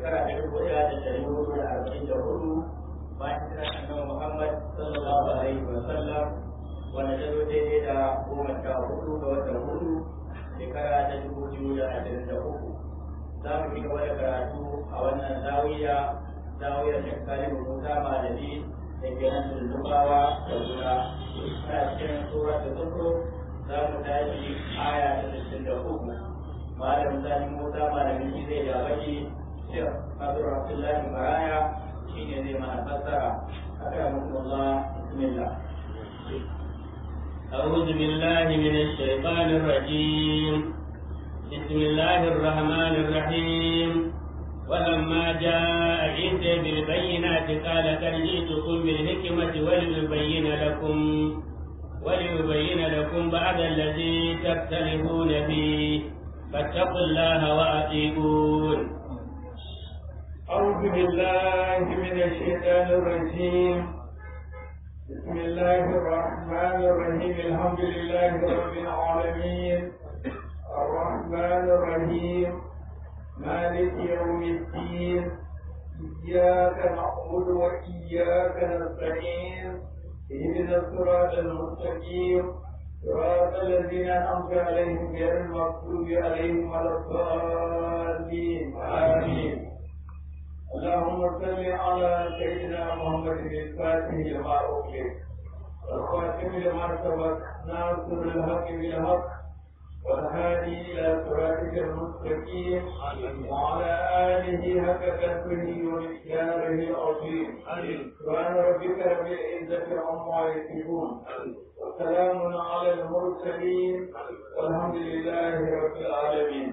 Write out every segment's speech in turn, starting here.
shekara ta dubu ɗaya da ɗari hudu da arba'in da hudu bayan kira annabi Muhammad sallallahu alaihi wa sallam wanda ta zo daidai da goma sha hudu ga watan hudu shekara ta dubu biyu da ashirin da uku za mu ci gaba da karatu a wannan zawiya zawiyar shekari musa malami da ke nan lullubawa da juna a cikin sura da tsoro za mu tashi aya ta sittin da uku malam sani musa malami shi zai da baki shek abdul abdullahi maraya shi ne zai mana fassara akramakumullah bismillah أعوذ بالله من الشيطان الرجيم بسم الله الرحمن الرحيم ولما جاء عيسى بالبينات قال قد جئتكم بالحكمة وليبين لكم وليبين لكم بعد الذي تختلفون فيه فاتقوا الله وأطيعون أعوذ بالله من الشيطان الرجيم بسم الله الرحمن الرحيم الحمد لله رب العالمين الرحمن الرحيم مالك يوم الدين إياك نعبد وإياك نستعين اهدنا الصراط المستقيم صراط الذين أنعمت عليهم غير المغضوب عليهم ولا الضالين آمين اللهم صل على سيدنا محمد الفاتح لما أغلق والخاتم لما سبق ناصر الحق بالحق والهادي إلى صراطك المستقيم وعلى آله حق قدره ومقداره العظيم سبحان ربك رب العزة عما يصفون وسلام على المرسلين والحمد لله رب العالمين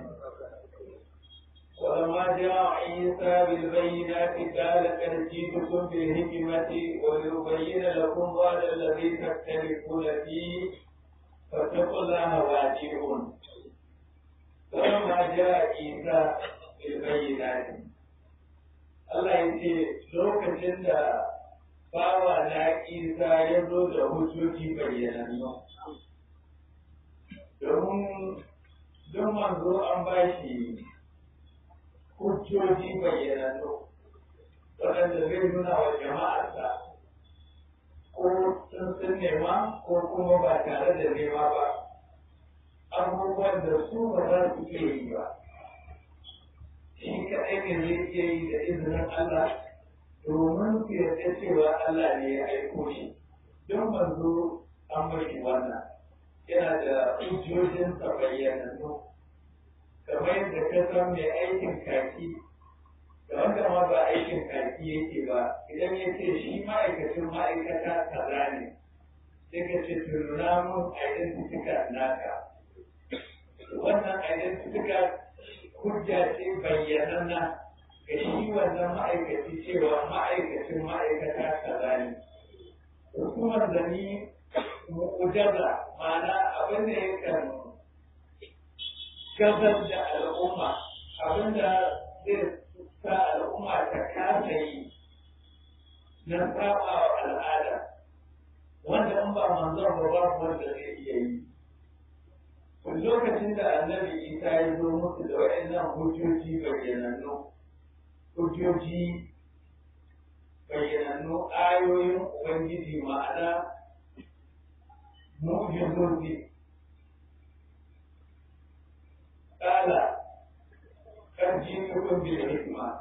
ولما جاء عيسى بالبينات قال قد جئتكم بالحكمة وليبين لكم بعد الذي تختلفون فيه فاتقوا الله واطيعون ولما جاء عيسى بالبينات Allah ya ce lokacin da bawa na Isa ya zo da hujjoji bayyanannu domin don manzo an ba shi hujjoji bayyanannu waɗanda zai nuna wa jama'arsa ko sun sun nema ko kuma ba tare da nema ba abubuwan da su ba za su iya yi ba shi kaɗai ne zai iya yi da izinin Allah domin su yarda cewa Allah ne ya aiko shi don manzo an mashi wannan yana da hujjojinsa bayyanannu kamar yadda ka san mai aikin kaki da wanda ma ba aikin kaki yake ba idan ya ce shi ma'aikacin ma'aikata kaza ne sai ka ce nuna mun identifika naka wannan identifika hujja ce bayyananna ga shi wannan ma'aikaci cewa ma'aikacin ma'aikata kaza ne hukumar da ni mu'ujaza ma'ana abin da yakan gabar da al'umma abinda zai sa al'umma ta kasa yi na saba wa al'ada wanda in ba manzon ba babu wanda zai iya yi lokacin da annabi isa ya zo musu da waɗannan hujjoji bayyanannu hujjoji bayyanannu ayoyin ubangiji ma'ana mu'jizozi قال قد جئتكم بالحكمة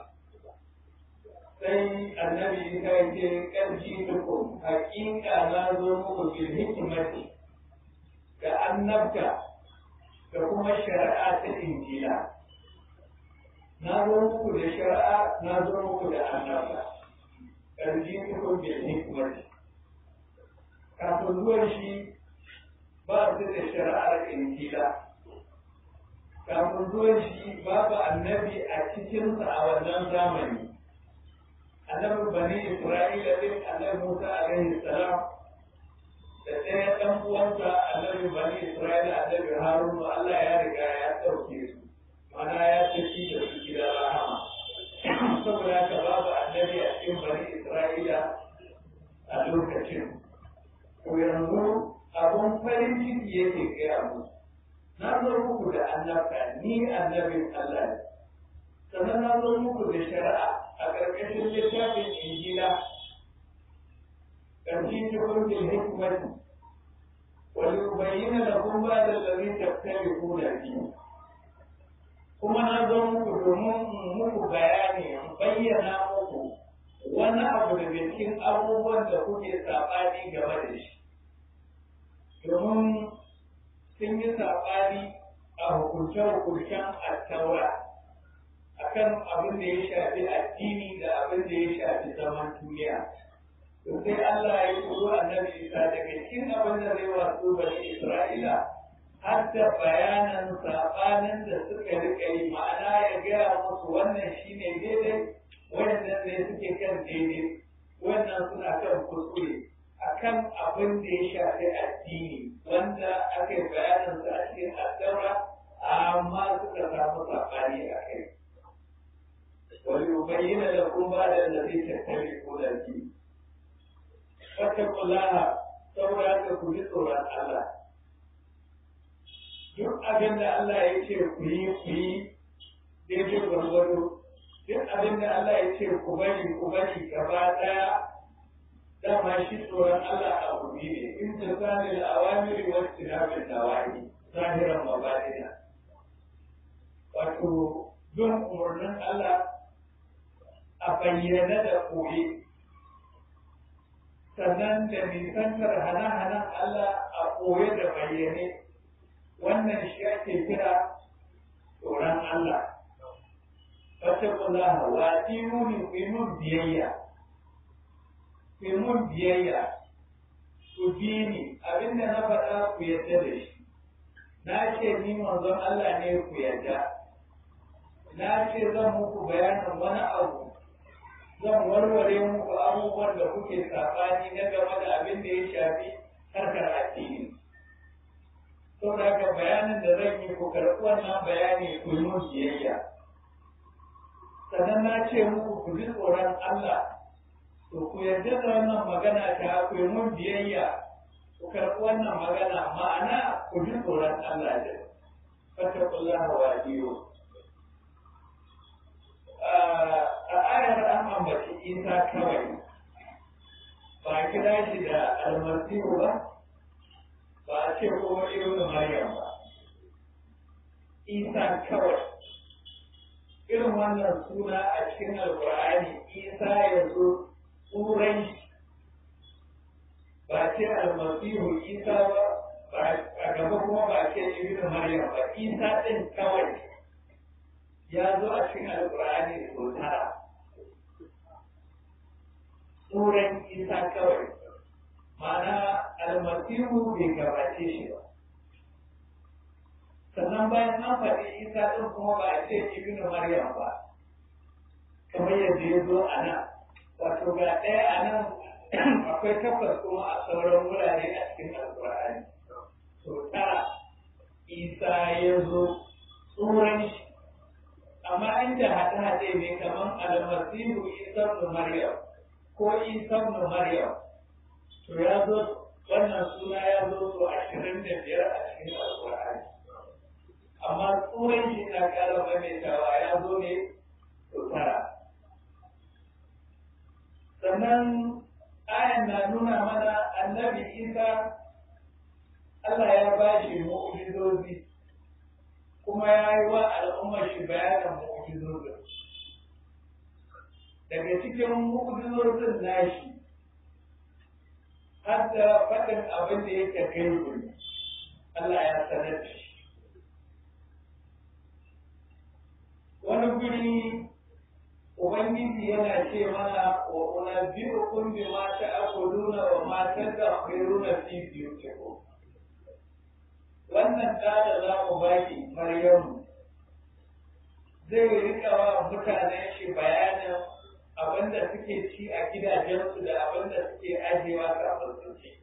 sai annabi ta ce ƙarfi tukun hakika na zo muku bil hikimati da annabta da kuma shari'a ta injila na zo muku da shari'a na zo muku da annabta ƙarfi tukun bil hikimati kafin zuwan shi ba su da shari'ar injila kafin zuwan shi babu annabi a cikinsa a wannan zamani annabi bani isra'ila din annabi musa alaihi salam da ɗaya ɗan uwansa annabi bani isra'ila annabi harunu allah ya riga ya ɗauke su mana ya tafi da su gida rahama saboda haka babu annabi a cikin bani isra'ila a lokacin to yanzu abun farin ciki yake gaya musu na zo muku da annabta ni annabin Allah ne sannan na zo muku da shari'a a ƙarƙashin littafin injila ƙarfi ta kurkin hikmati wani bayyana da kun ba da tsari tattali ko da biyu kuma na zo muku domin muku bayani in bayyana muku wani abu da cikin abubuwan da kuke saɓani game da shi domin sun yi saɓani a hukunce-hukuncen attaura akan abin da ya shafi addini da abin da ya shafi zaman duniya. To sai Allah ya turo annabi Isa daga cikin abin da zai wasu bani Isra'ila har da bayanan saɓanin da suka rika yi ma'ana ya gaya musu wannan shine daidai wannan ne suke kan daidai wannan suna kan kuskure akan abin da ya shafi addini wanda aka yi bayanin sa a cikin addaura amma suka samu saɓani a kai. Wani bayyana da kun ba da da zai tattare ko da ki. Fattakullaha saboda haka ku ji tsoron Allah. Duk abin da Allah ya ce ku yi ku yi daidai gwargwado. Duk abin da Allah ya ce ku bari ku bari gaba ɗaya dama shi tsoron Allah a gobe ne in ta sani al'awamiri wa tinabin nawahi zahiran mabadina wato don umarnin Allah a bayyana da koyi sannan da nisantar hana-hanan Allah a koye da bayyane wannan shi ake kira tsoron Allah wata kula wa imuni imun biyayya ku mun biyayya ku bi ni abinda na faɗa ku yadda da shi na ce ni manzon Allah ne ku yadda na ce zan muku bayanin wani abu zan warware muku abubuwan da kuke saɓani na game da abin da ya shafi harkar addini saboda haka bayanin da zan yi ku karɓi wannan bayani ku yi mun biyayya sannan na ce muku ku ji tsoron Allah to ku yarda da wannan magana ta ku yi mun biyayya ku karɓi wannan magana ma'ana ku ji tsoron Allah da fattakullaha wa biyu a ayar an ambaci isa kawai ba a kira shi da almasihu ba ba a ce kuma irin maryam ba isa kawai irin wannan suna a cikin alkur'ani isa ya zo turai ba ce almasihu isa ba a gaba kuma ba ce ibn maryam ba isa din kawai ya zo a cikin alkur'ani sau tara turan isa kawai ma'ana almasihu bai gabace shi ba sannan bayan an faɗi isa ɗin kuma ba a ce ibn maryam ba kamar yadda ya zo a nan wato ga ɗaya a nan akwai takwas kuma a sauran wurare a cikin alƙur'ani to tara isa ya zo tsoron shi amma inda haɗe-haɗe ne kamar almasihu isa ibn maryam ko isa ibn maryam to ya zo wannan suna ya zo so ashirin da biyar a cikin alƙur'ani amma tsoron shi na ƙara maimaitawa ya zo ne so tara sannan ayan na nuna mana annabi isa Allah ya ba shi mu'ujizozi kuma ya yi wa al'ummar shi bayanin mu'ujizozin daga cikin mu'ujizozin nashi har da faɗin abin da yake kai Allah ya sanar da shi wani guri Ubangiji yana ce mana wa unabbi'ukum bima ta'kuluna wa ma tadakhiruna fi buyutikum. Wannan da da za mu baki Maryamu zai rika wa mutanen shi bayanin abin da suke ci a gidajensu da abin da suke ajewa kafin su ci.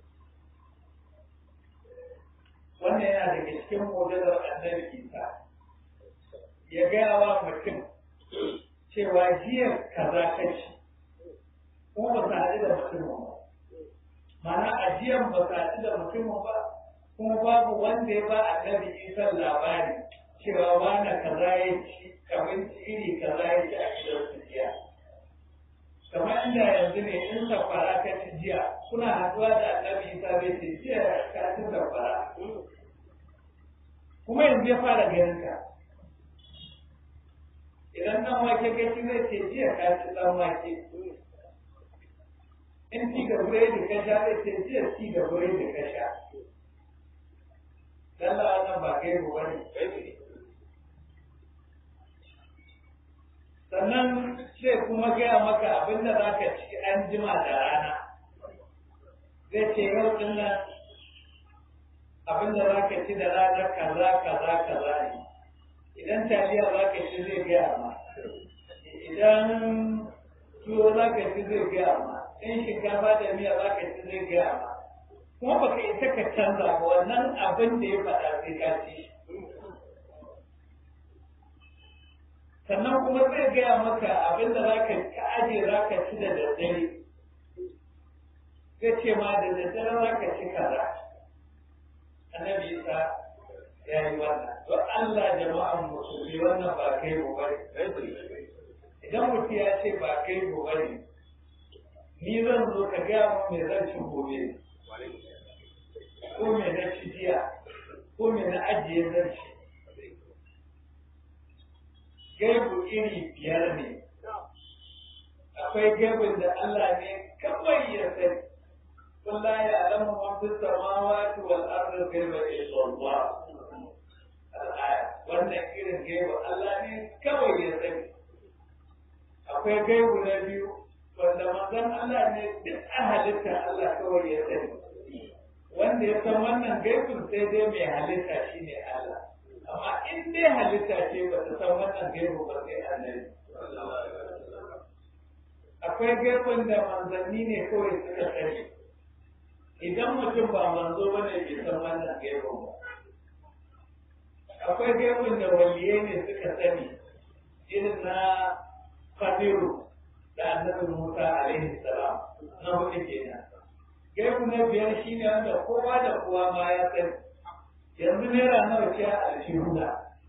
Wannan yana daga cikin mu'jizar Annabi Isa. Ya gaya wa mutum cewa jiya kaza ka ci ko ba sa haɗu da mutumin ba mana ajiyan ba sa haɗu da mutumin ba kuma babu wanda ya ba annabi isan labari cewa wani kaza ya ci abinci iri kaza ya ci a gidan su jiya kamar inda yanzu ne in safara ka ci jiya kuna haɗuwa da annabi isa bai ce jiya ka ci safara kuma yanzu ya fara ganin ka idan ɗan wake ka ci zai ce jiya ka ci ɗan wake in ci ga buredi ka sha zai ce jiya ci ga buredi ka sha Lalla wannan ba kai ba ne sannan sai kuma gaya maka abin da za ka ci an jima da rana zai ce yau din nan abin da za ka ci da rana kaza kaza kaza ne idan taliya za ka ci zai gaya ma idan tuwo za ka ci zai gaya ma in shinkafa da miya za ka ci zai gaya ma kuma baka isa ka canza ba wannan abin da ya faɗa sai ka ci sannan kuma zai gaya maka abin da za ka ka aje za ka ci da daddare zai ce ma da daddare za ka ci kaza annabi isa ya yi wannan don Allah jama'an musulmi wannan ba kai mu bane idan mutum ya ce ba kai mu bane ni zan zo ka gaya mu me zan ci gobe ko me na ci jiya ko me na ajiye zan ci gaibu iri biyar ne akwai gaibun da Allah ne kawai ya sani kun la ya alamu man fi samawati wal ardi ghaiba illa Allah al-aya wannan irin gaibu Allah ne kawai ya sani akwai gaibu na biyu wanda manzon Allah ne duk a halitta Allah kawai ya sani wanda ya san wannan gaibun sai dai mai halitta shine Allah amma in dai halitta ce ba ta san wannan gaibu ba sai annabi akwai gaibun da manzanni ne kawai suka sani idan mutum ba manzo ba ne bai san wannan gaibun ba akwai gaibun da waliyai ne suka sani irin na Fadiru da annabi Musa alaihi salam na hudu kenan gaibu na biyar shine wanda kowa da kowa ma ya sani yanzu naira nawa ce a alshihuna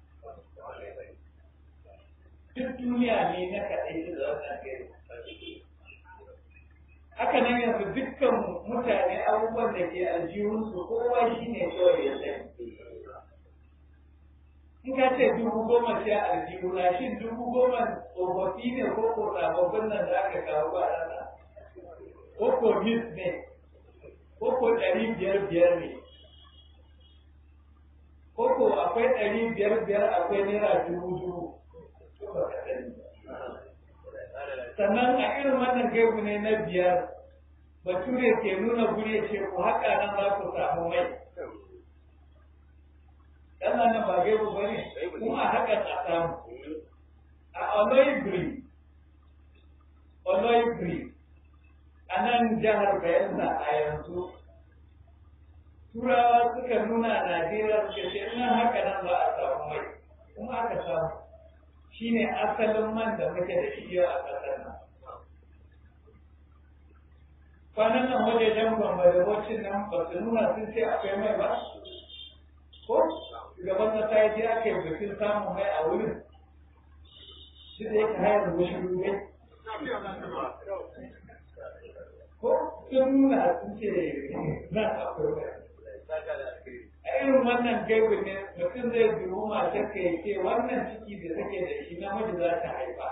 duk duniya ne na kaɗai shi da wannan gari haka nan yanzu dukkan mutane abubuwan da ke aljihunsu kowa shi ne kawai ya sani in ka ce dubu goma ce a aljihuna shin dubu goma tsofaffi ne ko ko sababbin nan da aka kawo ba rana ko ko mis ne ko ko ɗari biyar biyar ne koko akwai ɗari biyar biyar akwai naira dubu dubu sannan a irin wannan gaibu ne na biyar bature ke nuna guri ce ku haƙa nan za ku samu mai ɗan nan ba gaibu ba ne kuma a haƙa a samu a oloibri oloibri a nan jihar bayelsa a yanzu turawa suka nuna Najeriya suka ce nan haka nan za a samu mai kuma aka samu shi ne asalin man da muke da shi yau a ƙasar nan. Kwanan nan wajejen bambarewacin nan ba su nuna sun ce akwai mai ba? Ko? Shugaban ƙasa ya je aka yi bikin samun mai a wurin. Shi da yake hayar wasu rugai. Ko sun nuna sun ce nan akwai mai. a irin wannan gaibu ne mutum zai dubu matar ka ce wannan ciki da take da shi namiji za ta haifa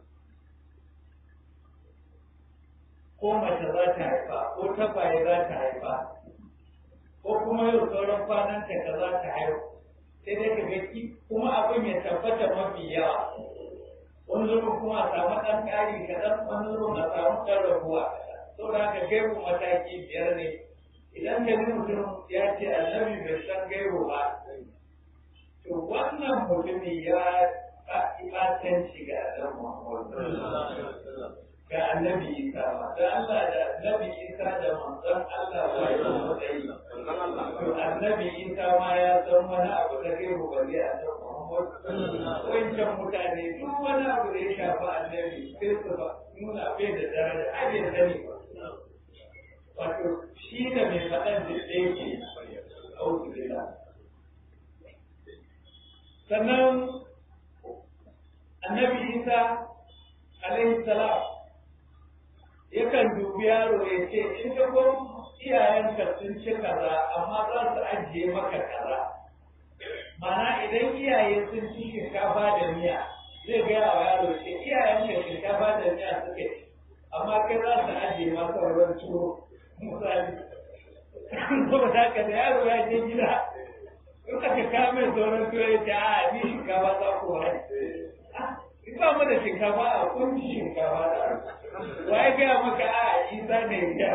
ko mace za ta haifa ko tabaye za ta haifa ko kuma yau sauran kwanan ta ka za ta haihu sai dai ka gaki kuma abin ya tabbata mafi yawa wani zubin kuma a samu ɗan ƙari kaɗan wani zubin a samu ɗan rabuwa saboda haka gaibu mataki biyar ne idan ka ji mutum ya ce annabi bai san gaibo ba to wannan mutumi ya fatanci ga annabi Muhammad ga annabi Isa ba da Allah da annabi Isa da manzon Allah ba ya matsayi to annabi Isa ma ya san wani abu da gaibo ba zai annabi Muhammad wancan mutane duk wani abu da ya shafi annabi sai su ba nuna bai da daraja ai bai sani ba wato shi da mai faɗan da ɗaya ke auku gida sannan annabi isa alaihi salam yakan dubi yaro ya ce in ka ko iyayenka sun ci kaza amma za su ajiye maka kaza mana idan iyaye sun ci shinkafa da miya zai gaya wa yaro ce iyayenka shinkafa da miya suke ci amma kai za su ajiye maka ruwan tuwo misali saboda haka da yaro ya je gida in aka kame sauran tuwo ya ce a ni shinkafa za ku wani in ba mu da shinkafa a kunci shinkafa da wa ya gaya maka a isa ne ya gaya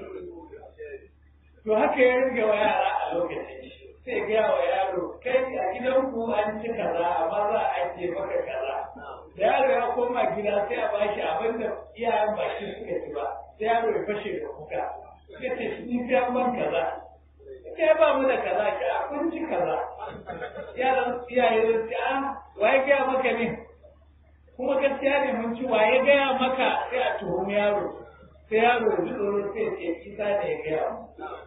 to haka ya rage wa yara a lokacin sai gaya wa yaro kai a gidan ku an ci kaza amma za a ajiye maka kaza da yaro ya koma gida sai a bashi abin da iyayen ba shi suka ci ba sai yaro ya fashe da kuka ya ce ni sai an ban kaza kai ba mu da kaza ki a kun ci kaza yaran iyaye da ce a waye gaya maka ne kuma gaskiya ne mun ci waye gaya maka sai a tuhumi yaro sai yaro ya ji tsoro sai ya ce isa ne ya gaya mu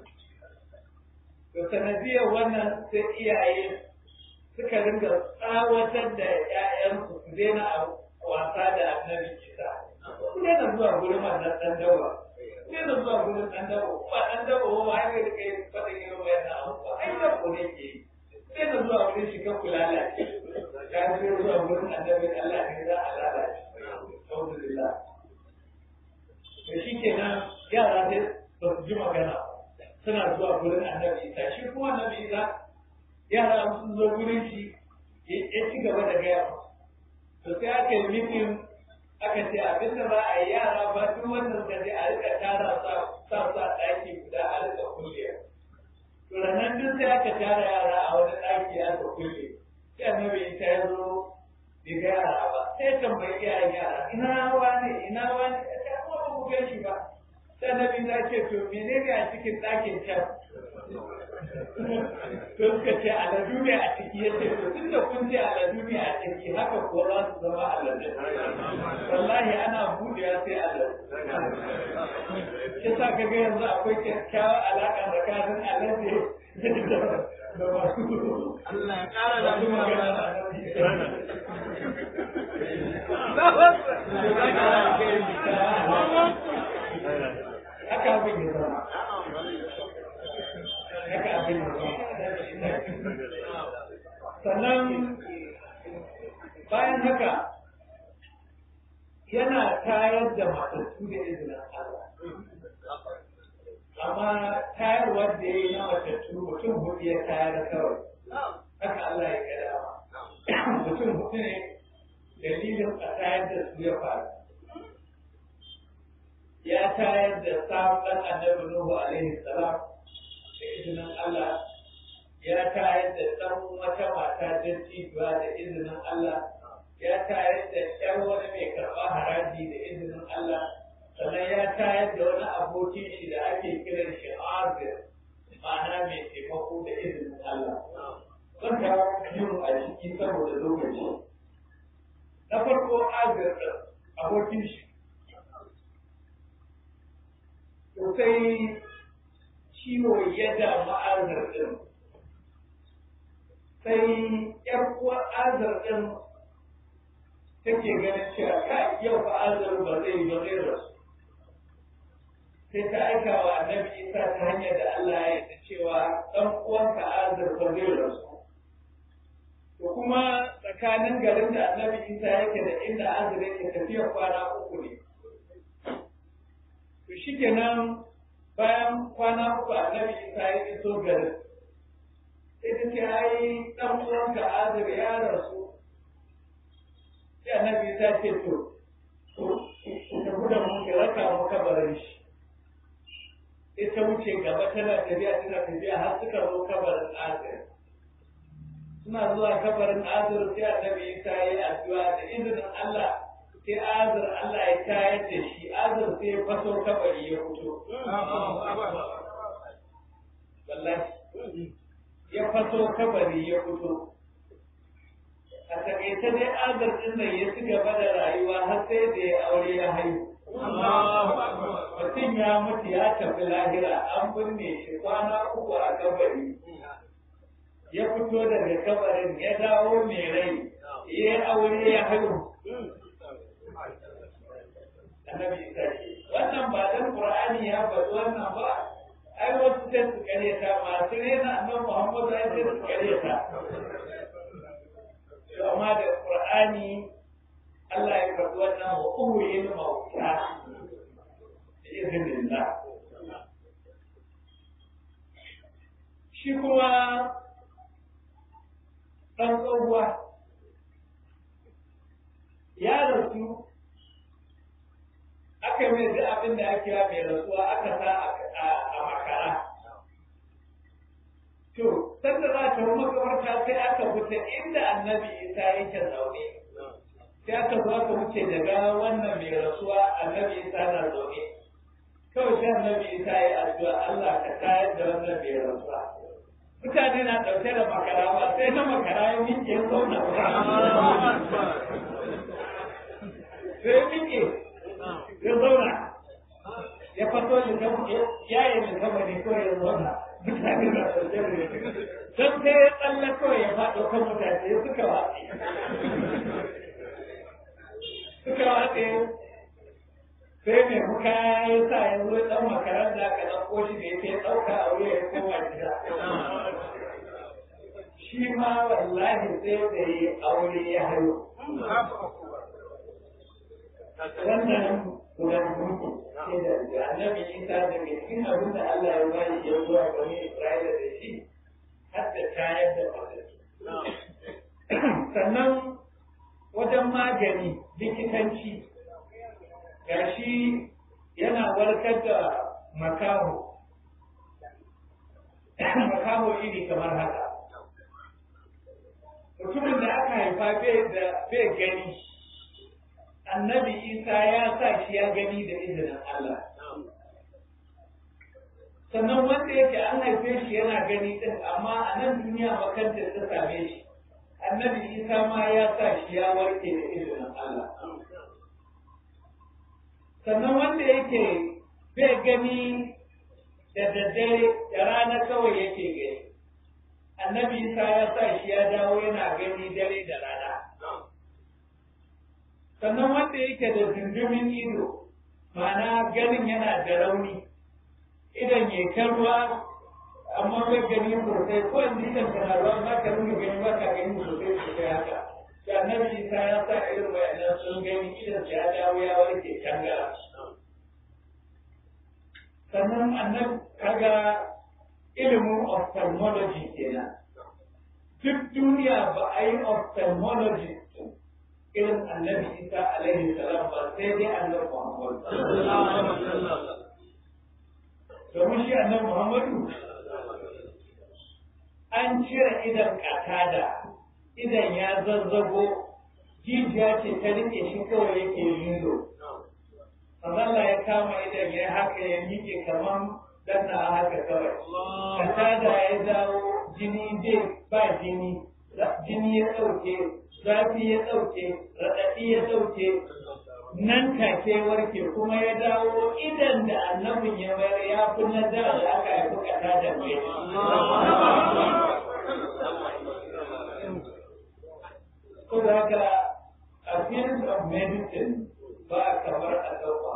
da sanadiyar wannan sai iyaye suka ringa tsawatar da ‘ya'yansu su daina wasa da annabi isa su daina zuwa gurin wannan ɗan dawa su daina zuwa gurin ɗan dawa ba ɗan dawa ba ba hanyar da kai faɗin irin wayan na abu ba ai da ne ke yi su daina zuwa gurin shi kan kula lalace ya ce zuwa gurin annabi Allah ne za a lalace alhamdulillah to shi kenan yara sai ba su ji magana ba suna zuwa gurin annabi isa shi kuma annabi isa yara sun zo gurin shi ya ci gaba da gaya to sai aka yi mitin aka ce abin da za a yi yara ba duk wannan da a rika tara sa sa sa ɗaki guda a rika kulle to ranar duk sai aka tara yara a wani ɗaki aka kulle sai annabi isa ya zo bai ga yara ba sai tambayi iyayen yara ina wani ina wani ya ce ba ku gan shi ba sai annabi ta ce to menene a cikin ɗakin can to suka ce aladu ne a ciki ya ce to tun da kun ce aladu ne a ciki haka ko za su zama aladu wallahi ana buɗewa sai aladu shi sa ka ga yanzu akwai kyakkyawar alaƙa tsakanin alade da masu Allah ya ƙara da magana haka abin ya zama haka abin ya zama sannan bayan haka yana tayar da matattu da izinin Allah amma tayarwar da ya yi na matattu mutum hudu ya tayar kawai haka Allah ya gada mutum hudu ne dalilin a tayar da su ya faru ya tayar da sabon annabi Nuhu alaihi salam da izinin Allah ya tayar da ɗan wata mata dattijuwa da izinin Allah ya tayar da ƴar wani mai karɓa haraji da izinin Allah sannan ya tayar da wani abokin shi da ake kiran shi Azir ma'ana mai taimako da izinin Allah zan kawo biyun a ciki saboda lokaci na farko Azir ɗin abokin shi sai ciwo ya damu azar ɗin sai ‘yar uwar azar ɗin take ganin cewa ka yau fa azar ba zai ba zai rasu sai ta aika wa annabi isa ta hanyar da Allah ya yi cewa ɗan uwanka azar ba zai rasu to kuma tsakanin garin da annabi isa yake da inda azar yake tafiya kwana uku ne to shi kenan bayan kwana uku annabi isa ya iso garin sai ta ce ai dan uwanka azir ya rasu sai annabi isa ce to to ta guda mun ki raka mu kabarin shi sai ta wuce gaba tana tafiya tana tafiya har suka zo kabarin azir suna zuwa kabarin azir sai annabi isa ya yi addu'a da izinin Allah sai azar Allah ya tayar da shi azar sai ya faso kabari ya fito. Wallahi ya faso kabari ya fito. A takaice dai azar ɗin nan ya ci gaba da rayuwa har sai da ya aure ya haihu. Mutum ya mutu ya tafi lahira an binne shi kwana uku a kabari. Ya fito daga kabarin ya dawo mai rai ya aure ya haihu annabi isa ce wannan ba dan qur'ani ya faɗi wannan ba ai wasu sai su karyata masu rena annabi muhammadu ai sai su karyata to amma da qur'ani Allah ya faɗi wannan wa uhyin mauta izinin shi kuma ɗan tsohuwa ya rasu aka mai duk abin da ake mai rasuwa aka sa a makara to sanda za ta makamarta sai aka fita inda annabi isa yake zaune sai aka zo aka wuce daga wannan mai rasuwa annabi isa na zaune kawai sai annabi isa ya addu'a Allah ka tayar da wannan mai rasuwa mutane na ɗauke da makara ba sai na makara ya miƙe ya zauna sai ya miƙe ya zauna ya fato ya yi likamari ko ya zauna mutane na ɗauke da don sai ya tsalle kawai ya faɗo kan mutane suka watsi suka watsi sai mai muka ya sa ya zo ɗan makarar da aka ɗauko shi da yake ɗauka a wuya ya koma gida shi ma wallahi sai da yi aure ya hayo wannan gudan mutu sai da annabi isa da ke cikin abin da Allah ya bani ya zuwa bani Isra'ila da shi har da tayar da fasaki sannan wajen magani likitanci gashi yana warkar da makaho makaho iri kamar haka mutumin da aka haifa bai gani annabi isa ya sa shi ya gani da izinin Allah sannan wanda yake an haife shi yana gani din amma a nan duniya makantar ta same shi annabi isa ma ya sa shi ya warke da izinin Allah sannan wanda yake bai gani da daddare da rana kawai yake gani annabi isa ya sa shi ya dawo yana gani dare da rana sannan wanda yake da zindimin ido ma'ana ganin yana da rauni idan ya kan ruwa amma bai gani sosai ko yanzu idan kana ruwa ba ka rinka gani ba ka gani sosai sosai haka da annabi isa ya sa irin wayannan sun gani idan ya dawo ya warke tangara sannan annabi kaga ilimin ophthalmology kenan duk duniya ba a yi ophthalmology irin annabi isa alaihi salam ba sai dai annabi muhammad domin shi annabi muhammadu an cire idan katada idan ya zazzago jijiya ce ta rike shi kawai yake lilo Allah ya kama idan ya haka ya miƙe kamar danna a haka kawai katada ya dawo jini bai ba jini jini ya ɗauke zafi ya ɗauke raɗaɗi ya ɗauke nan take warke kuma ya dawo idan da annabin ya bayar ya fi na da aka haifi kata da mai so da haka a field of medicine ba kamar a ɗauka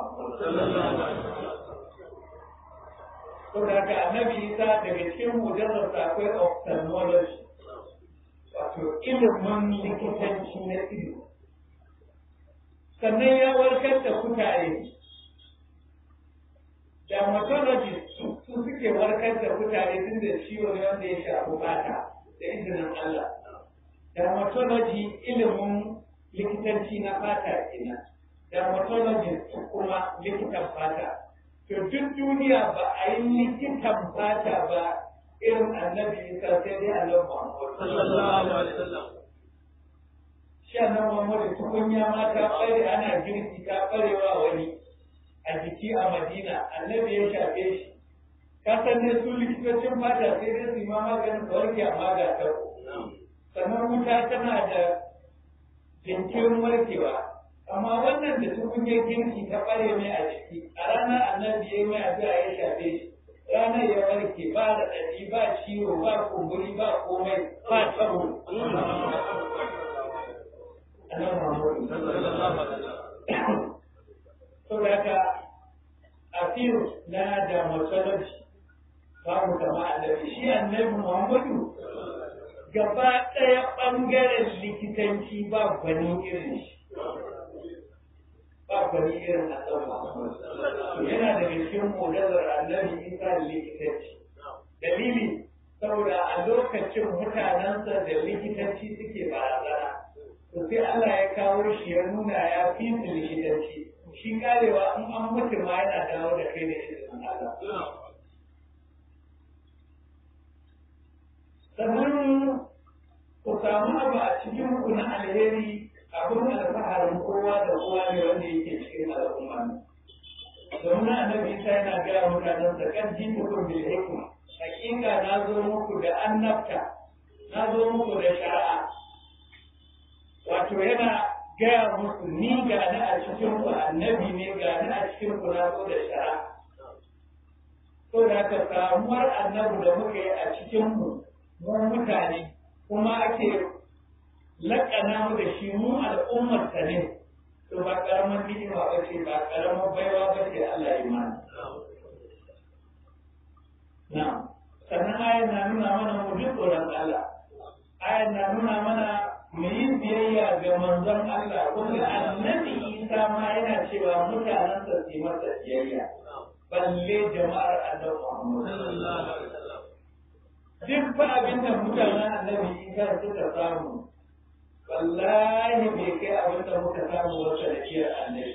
so da haka annabi isa daga cikin mujarrarsa akwai ophthalmology wato ilimin likitanci na ido sannan ya warkar da kutare dermatologist su suke warkar da kutare tun da ciwo ne wanda ya shafi fata da izinin Allah dermatology ilimin likitanci na fata kenan dermatologist kuma likitan fata to duk duniya ba a yi likitan fata ba irin annabi isa sai dai annabi Muhammad sallallahu alaihi wasallam shi annabi Muhammad tukunya ma ta bare ana girki ta barewa wani a jiki a Madina annabi ya shafe shi ka san ne su likitocin fata sai dai su ma maganin warke amma ga ta sannan wuta tana da jinkirin warkewa amma wannan da tukunyar girki ta bare mai a jiki a ranar annabi ya mai addu'a ya shafe shi ranar ya warke ba da ɗaɗi ba ciwo ba kumburi ba komai ba tabo annabi Muhammadu sallallahu alaihi wasallam saboda haka asiru na da matsalarci babu kama annabi shi annabi Muhammadu gaba ɗaya ɓangaren likitanci ba gwani irin shi ba gwani irin annabi Muhammadu yana daga cikin modazar annabi isa da likitanci dalili saboda a lokacin mutanensa da likitanci suke barazana to sai Allah ya kawo shi ya nuna ya fi su likitanci shi karewa in an mutu ma yana dawo da kai da izinin Allah sannan ku samu abu a cikin ku na alheri abin alfaharin kowa da kowa ne wanda yake cikin al'umma domin annabi isa yana gaya mutanen sa kan jin mutum bil hikma hakika na zo muku da annabta na zo muku da shari'a wato yana gaya musu ni ga ni a cikin ku annabi ne ga ni a cikin ku na zo da shari'a to da ka samuwar annabi da muka yi a cikin mu mu mutane kuma ake laƙana mu da shi mu al'ummar sa ne to ba karamar ni'ima ba ce ba karamar baiwa ba ce Allah ya mana na sannan ayan na nuna mana mu ji tsoron Allah ayan na nuna mana mu yi biyayya ga manzon Allah kuma annabi Isa ma yana cewa mutanen sa su masa biyayya balle jama'ar annabi Muhammad sallallahu alaihi wasallam duk ba abin da mutanen annabi Isa suka samu wallahi bai kai abin da muka samu wata da kiyar annabi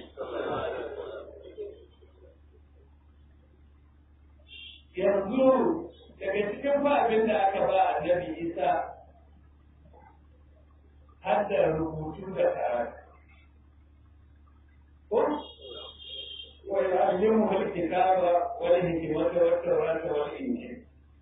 yanzu daga cikin ba abin da aka ba annabi Isa har da rubutu da karatu ko wa yu'allimuhu al-kitaba wal hikmata wat tawrata wal injil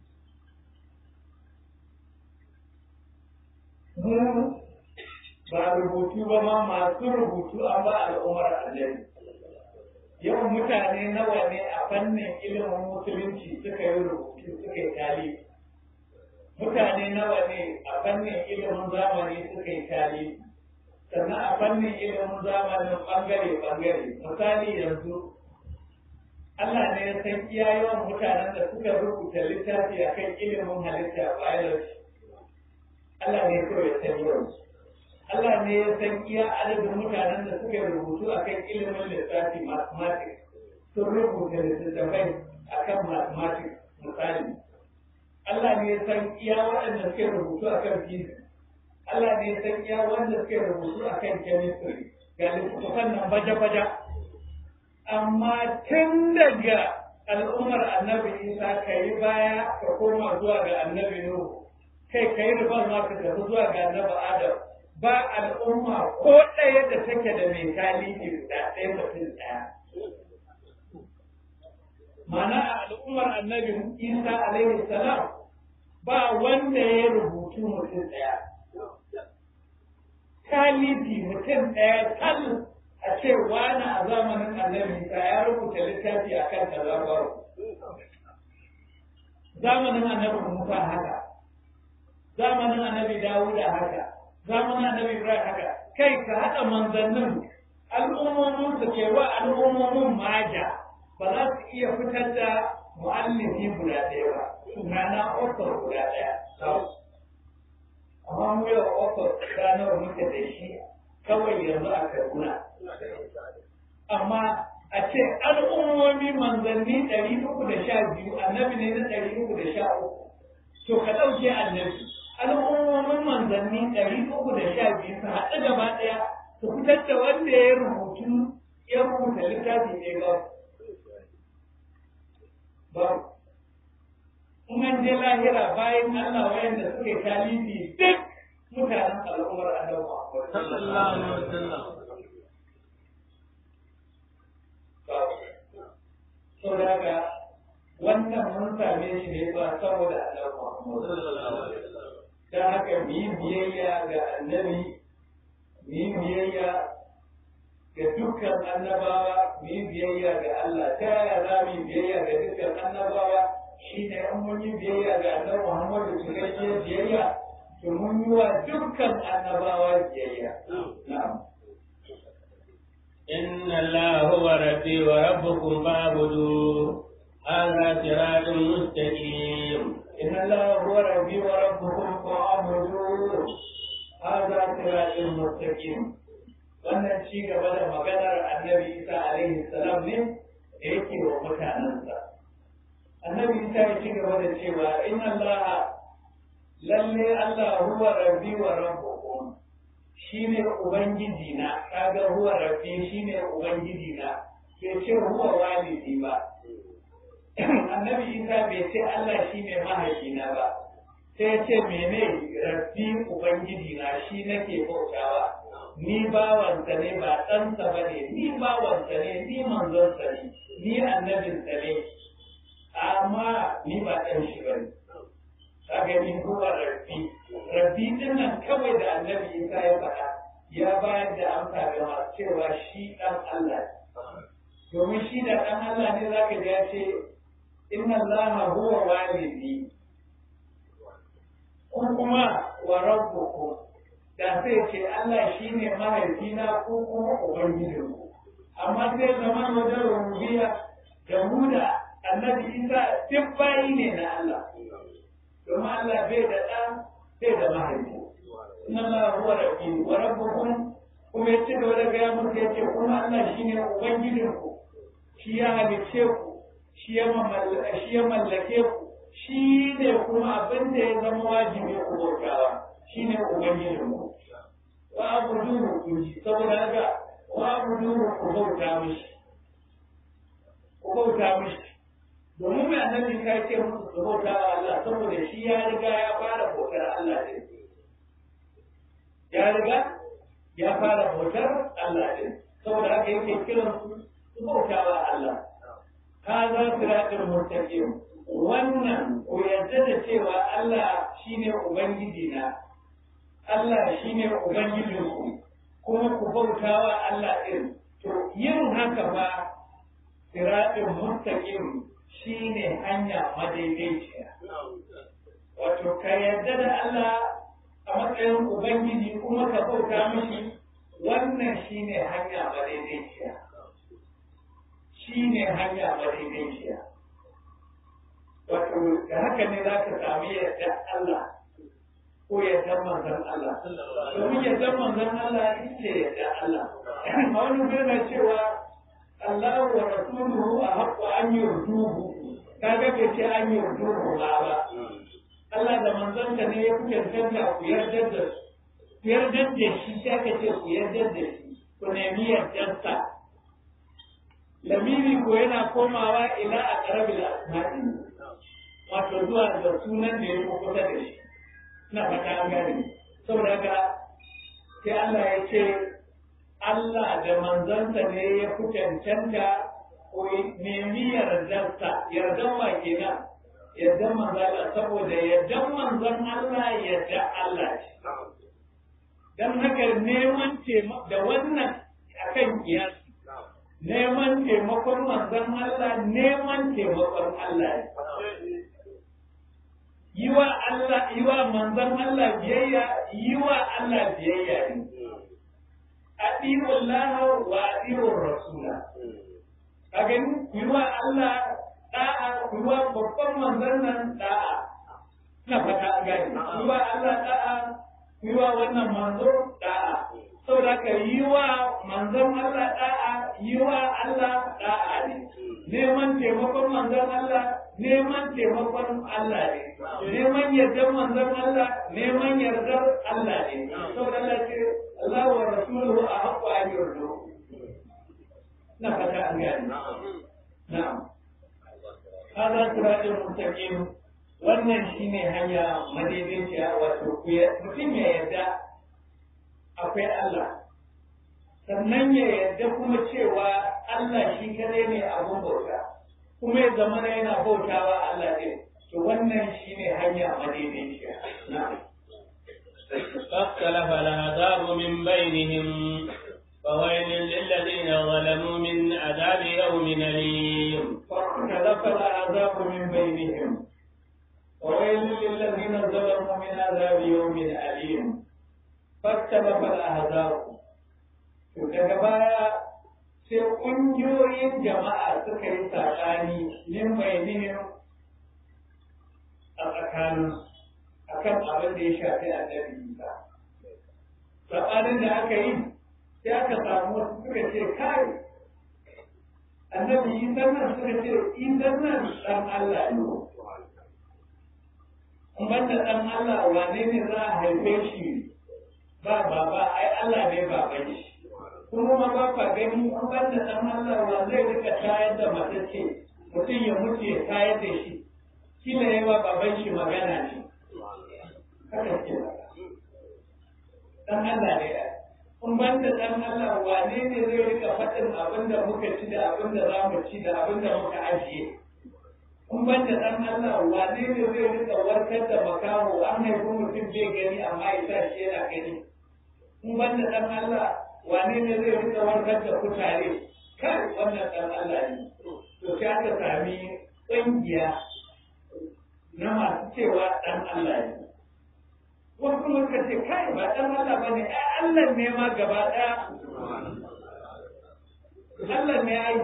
mu ba rubutu ba ma masu rubutu an ba al'ummar annabi yawan mutane nawa ne a fannin ilimin musulunci suka yi rubutu suka yi talibi mutane nawa ne a fannin ilimin zamani suka yi talibi sannan a fannin ilimin zamanin bangare-bangare misali yanzu Allah ne ya san iya yawan mutanen da suka rubuta littafi akan ilimin halitta biology Allah ne kawai ya san yawan Allah ne ya san iya adadin mutanen da suka rubutu akan ilimin lissafi mathematics sun rubuta littattafai akan mathematics misali Allah ne ya san iya waɗanda suka rubutu akan physics Allah ne ya san iya wanda suka rubutu akan chemistry ga littattafan nan baja-baja amma tun daga al'ummar annabi Isa ka yi baya ka koma zuwa ga annabi Nuhu kai ka yi rubar ma ka tafi zuwa ga annabi Adam ba al'umma ko ɗaya da take da mai talibi da ɗaya mutum ɗaya. Mana a al'ummar annabi Isa alaihi salam ba wanda ya rubutu mutum ɗaya. Talibi mutum ɗaya tal a ce wani a zamanin annabi Isa ya rubuta littafi a kan kaza Zamanin annabi Musa haka, zamanin annabi Dawuda haka, zamanin annabi Ibrahim haka kai ka haɗa manzannin al'ummomin su ke wa al'ummomin maja ba za su iya fitar da mu'allifi guda ɗaya ba sunana ofar guda ɗaya amma mu yau ofar ranar muke da shi kawai yanzu a Kaduna amma a ce al'ummomi manzanni ɗari uku da sha biyu annabi ne na ɗari uku da sha uku to ka ɗauke annabi al'ummomin manzanni ɗari uku da sha biyu su haɗu gaba ɗaya su fitar da wanda ya rubutu ya rubuta littafi ne ba ba in an je lahira bayan Allah wayanda suke talibi duk mutanen al'ummar annabi sallallahu alaihi wasallam sau da haka wannan mun same shi ne ba saboda annabi Muhammad sallallahu alaihi wasallam da haka mu yi biyayya ga annabi mu yi biyayya ga dukkan annabawa mu yi biyayya ga Allah ta yaya za mu yi biyayya ga dukkan annabawa shi ne an mun yi biyayya ga annabi Muhammadu cikakkiyar biyayya to mun yi wa dukkan annabawa biyayya na'am إن الله هو ربي وربكم فاعبدوه هذا صراط مستقيم إن الله هو ربي وربكم فاعبدوه هذا صراط مستقيم wannan ci gaba da maganar annabi isa alaihi salam ne da yake wa mutanensa annabi isa ya ci gaba da cewa in Allah lalle Allah huwa rabbi wa rabbukum shine ubangiji na kaga huwa rabbi shine ubangiji na bai ce huwa walidi ba annabi isa bai ce Allah shine mahaifina ba sai ce mene rabbi ubangiji na shi nake bautawa ni bawansa ne ba ɗansa ba ne ni bawansa ne ni manzonsa ne ni annabinsa ne amma ni ba ɗan shi ba ne kaga ni huwa rabbi rabbi din nan kawai da annabi isa ya faɗa ya bayar da amsa ga masu cewa shi ɗan Allah domin shi da ɗan Allah ne zaka ji ya ce inna allaha huwa walidi ko kuma wa rabbukum da sai ce Allah shi ne mahaifina ko kuma Ubangijinku. Amma sai zama wajen rubiya da mu da annabi Isa duk bayi ne na Allah. Domin Allah bai da ɗan bai da mahaifi. Inna Allah huwa rabbi wa rabbukum kuma yace da wani gaya muku yace kuma Allah shi ne Ubangijinku. Shi ya halicce ku, shi ya mallake ku, shi ne kuma abin da ya zama wajibi ku bautawa. shi ne Ubangijinmu. Wa abu duru ku ji, saboda haka wa abu duru ku bauta mishi. Ku bauta mishi. Domin mai annabi ka ce musu su bauta wa Allah saboda shi ya riga ya fara bautar Allah ne. Ya riga ya fara bautar Allah ne. Saboda haka yake kiran su su bauta wa Allah. Ka za su raɗin murtaƙin. Wannan ku yarda da cewa Allah shine Ubangiji na, Allah shi ne Ubangijinku, kuma ku bauta wa Allah ɗin. To, yin haka ba, siraɗin mustaƙim shi ne hanya madaidaiciya. Wato, ka yarda da Allah a matsayin Ubangiji kuma ka bauta mishi, wannan shi ne hanya madaidaiciya. Shi ne hanya madaidaiciya. Wato, da haka ne za ka sami yarda Allah. ko ya san manzon Allah domin ya san manzon Allah ita ya san Allah a wani birna cewa Allah wa rasuluhu a haƙƙo an yi ruduhu kaga bai ce an yi ruduhu ba ba Allah da manzonsa ne ya kuke canza ku yarda da su ku yarda da shi sai aka ce ku yarda da shi ku nemi yardarsa lamiri ko yana komawa ila a ƙarabil asma'i wato zuwa da sunan da ya kusa da shi na fata an gane saboda haka sai Allah ya ce Allah da manzansa ne ya fi cancanta ko nemi yardarsa yardan wa kenan yardan manzala saboda yardan manzan Allah yarda Allah ce dan haka neman da wannan akan kiyasi neman taimakon manzan Allah neman taimakon Allah ne yi wa Allah yi wa manzon Allah biyayya yi wa Allah biyayya ne adi'u Allah wa adi'u Rasula ka gani yi wa Allah da'a yi wa babban manzon nan da'a ina fata an gani yi wa Allah da'a yi wa wannan manzo da'a saboda ka yi wa manzon Allah da'a yi wa Allah da'a ne neman taimakon manzon Allah neman taimakon Allah ne neman yardar manzon Allah neman yardar Allah ne saboda Allah ce Allah wa rasuluhu a haƙƙo a yarda na fata an gani na'am hada siratul mustaqim wannan shine hanya madaidaiciya wato mutum ya yarda akwai Allah sannan ya yarda kuma cewa Allah shi kadai ne abun bauta kuma ya zama yana bautawa Allah ɗin to wannan shine hanya madaidaiciya na'am فاختلف العذاب من بينهم فويل للذين ظلموا من عذاب يوم أليم فاختلف العذاب من بينهم وويل للذين ظلموا من عذاب يوم أليم فاختلف الأحزاب daga baya sai ƙungiyoyin jama'a suka yi saɓani min bayanin a tsakanin akan abin da ya shafi annabi Isa. Saɓanin da aka yi sai aka samu wasu suka ce kai annabi Isa nan suka ce Isa nan ɗan Allah ne. banda ɗan Allah wane ne za a haife shi ba baba ai Allah ne baban shi kuma ma ba ka gani an banda ɗan Allah wa zai rika tayar da matacce mutum ya mutu ya tayar da shi kila ya ba baban shi magana ne haka ce ɗan Allah ne in banda ɗan Allah wane ne zai rika faɗin abin da muka ci da abin da za mu ci da abin da muka ajiye in ban da ɗan Allah wane ne zai rika warkar da makaho an haifi mutum bai gani amma ya sa shi yana gani in ban da ɗan Allah wane ne zai rika warkar da kutare kai wannan ɗan Allah ne to sai aka sami ƙungiya na masu cewa ɗan Allah ne wasu kuma suka ce kai ba ɗan Allah ba ne ai Allah ne ma gaba ɗaya Allah ne ai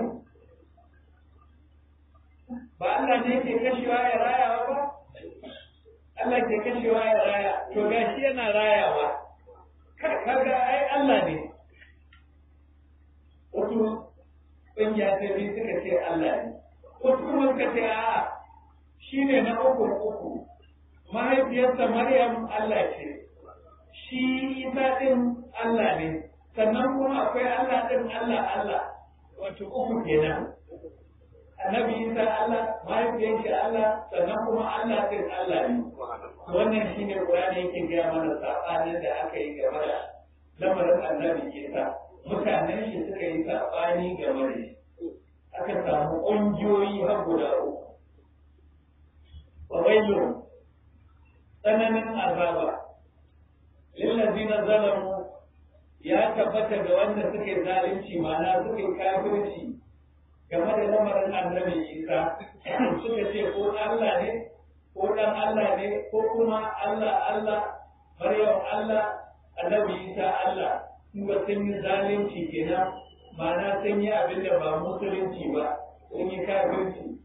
ba Allah ne ke kashewa ya rayawa ba Allah ke kashewa ya raya to gashi yana rayawa kaga ai Allah ne wasu ƙungiya ta biyu suka ce Allah ne wasu kuma suka ce a'a shi ne na uku uku mahaifiyarsa Maryam Allah ce shi Isa ɗin Allah ne sannan kuma akwai Allah ɗin Allah Allah wato uku kenan annabi isa Allah mahaifiyar shi Allah sannan kuma Allah din Allah ne wannan shine Qur'ani yake gaya mana sabanin da aka yi game da lamarin annabi isa mutanen shi suka yi sabani game da shi aka samu ƙungiyoyi har guda uku wa wailu tsananin azaba lillazina zalamu ya tabbata ga wanda suke zalunci ma'ana suke kafirci game da lamarin annabi isa suka ce ko Allah ne ko dan Allah ne ko kuma Allah Allah Maryam Allah annabi isa Allah in ba sun yi zalunci kenan ma'ana sun yi abin da ba musulunci ba sun yi kafirci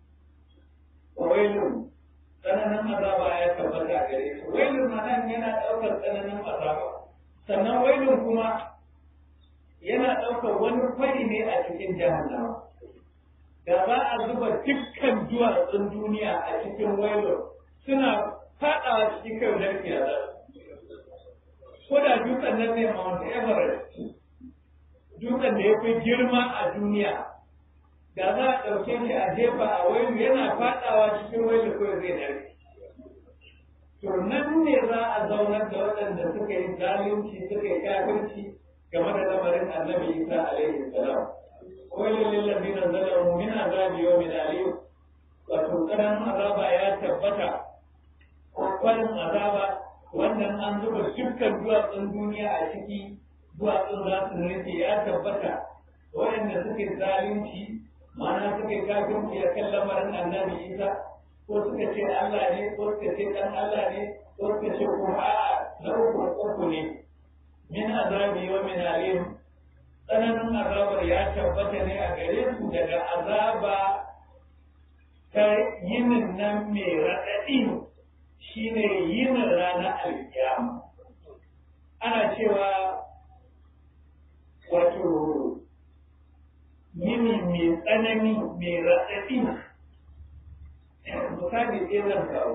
wailun tsananin azaba ya tabbata gare su wailun ma'ana yana ɗaukar tsananin azaba sannan wailun kuma yana ɗaukar wani fari ne a cikin jahannama da za a zuba dukkan duwatsun duniya a cikin wailun suna faɗawa cikin kai lafiya za ko da dutsen nan ne Mount Everest dutsen da ya fi girma a duniya da za a ɗauke shi a jefa a wailu yana faɗawa cikin wailu kawai zai dare to nan ne za a zaunar da waɗanda suka yi zalunci suka yi kafirci game da lamarin annabi isa alaihi salam wailu lillazina zalamu min azabi yawmin alim wato karan azaba ya tabbata kwarin azaba wannan an zuba dukkan duwatsun duniya a ciki duwatsun za su nufi ya tabbata waɗanda suke zalunci mana suke kafirci a kan lamarin annabi isa ko suka ce Allah ne ko suka ce ɗan Allah ne ko suka ce kuma a'a na uku uku ne min azabi wa min alim tsananin azabar ya tabbata ne a gare su daga azaba ta yinin nan mai raɗaɗi shine yinin ranar alkiyama ana cewa wato yini mai tsanani mai raɗaɗi misali ɗaya zan kawo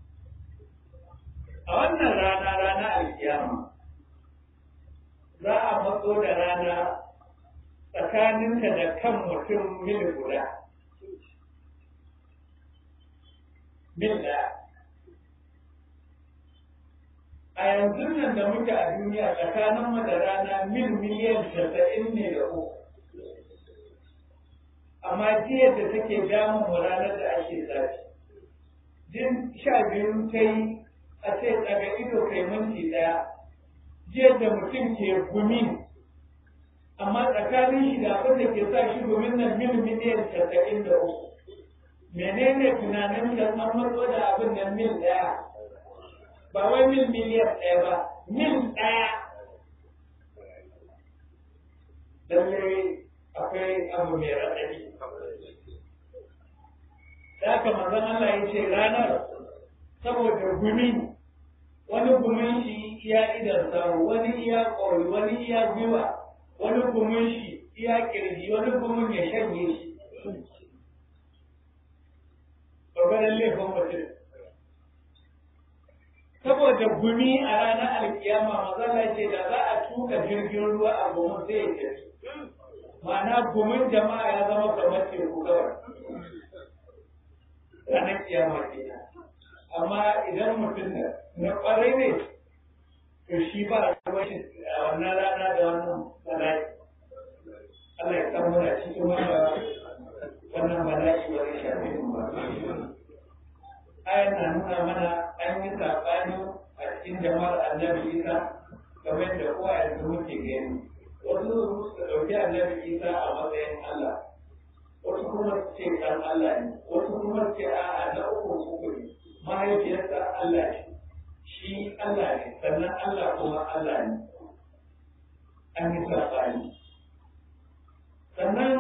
a wannan rana rana alkiyama za a matso da rana tsakaninka da kan mutum mil guda mil ɗaya a yanzu nan da muke a duniya tsakanin mu da rana mil miliyan casa'in ne da uku amma jiya da take damun mu ranar da ake zafi jin sha biyu ta yi a ce daga ido kai minti ɗaya jiya da mutum ke gumi amma tsakanin shi da abin da ke sa shi gumin nan mil miliyan casa'in da uku menene tunanin da an matso da abin nan mil ɗaya ba wai mil miliyan ɗaya ba mil ɗaya lallai akwai abu mai raɗaɗi da haka manzon Allah ya ce ranar saboda gumi wani gumin shi iya idan samu wani iya ƙori wani iya gwiwa wani gumin shi iya kirji wani gumin ya shanye shi ƙwarƙwarin laifin mutum saboda gumi a ranar alkiyama mazala ce da za a tuka jirgin ruwa a gumin zai ya tafi ma'ana gumin jama'a ya zama kamar teku kawai ranar kiyama kenan amma idan mutum na kwarai ne to shi ba a shi a wannan rana da wannan bala'i Allah ya san muna cikin wannan wannan bala'i ba zai shafe mu ba ayan na nuna mana an yi saɓani a cikin jama'ar annabi isa game da kowa yanzu muke gani wasu su ɗauki annabi isa a matsayin Allah wasu kuma su ce ɗan Allah ne wasu kuma su ce a'a na uku uku ne mahaifiyarsa Allah ne shi Allah ne sannan Allah kuma Allah ne an yi saɓani sannan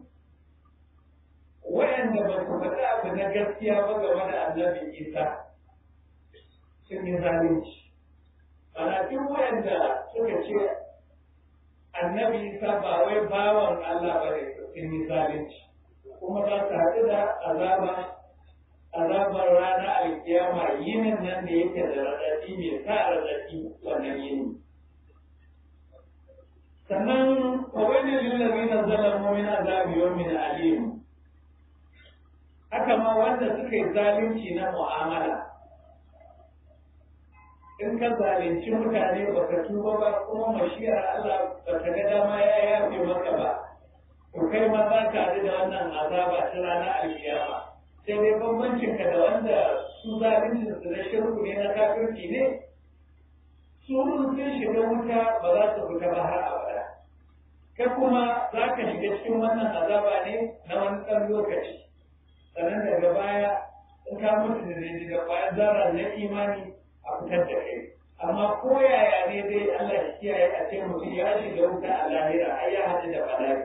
wayanda ba su faɗi abu na gaskiya ba game da annabi isa sun yi zalunci ana duk wayanda suka ce annabi isa ba wai bawan Allah ba ne sun yi zalunci kuma za su haɗu da azaba azabar rana alkiyama yinin nan da yake da raɗaɗi mai sa raɗaɗi wannan yini sannan kawai lillazi na zalamu min azabi yawmin alim haka ma wanda suka yi zalunci na mu'amala in ka zalunci mutane baka tuba ba kuma mashiyar Allah ba ta ga dama ya yafe maka ba to kai ma za ka haɗu da wannan azaba ta ranar alkiyama sai dai bambancin ka da wanda su zalincin su na shirku ne na kafirci ne su sun shiga wuta ba za su fita ba har abada kai kuma za ka shiga cikin wannan azaba ne na wani ɗan lokaci sannan daga baya in ka mutu da zai da kwayar zara na imani a fitar da kai amma ko yaya ne dai Allah ya kiyaye a ce mutum ya shiga wuta a lahira ai ya haɗu da bala'i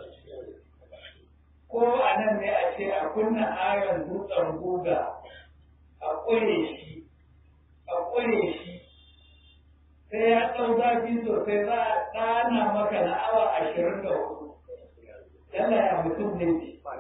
ko a nan ne a ce a kunna ayon dutsen guga a ƙure shi a ƙure shi sai ya ɗau zafi sosai za a ɗana maka na awa ashirin da hudu yalla ya mutum ne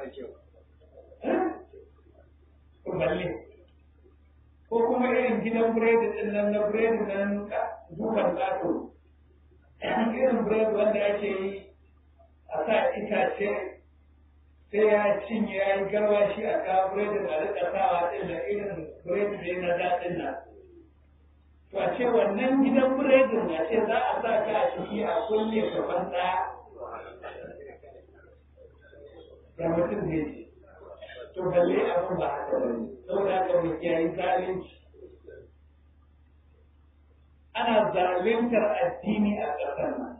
balle ko kuma irin gidan biredi din nan na biredi nan dukan ƙato irin biredi wanda ake yi a sa itace sai ya cinye ya yi garwashi a kawo biredin a rika sawa ɗin da irin biredi ne na daɗin nan to a ce wannan gidan biredin a ce za a sa ka a ciki a kulle gaban ɗaya da mutum ne ce to balle abin ba haka ba ne saboda haka mu kiyayi zalunci ana zaluntar addini a ƙasar nan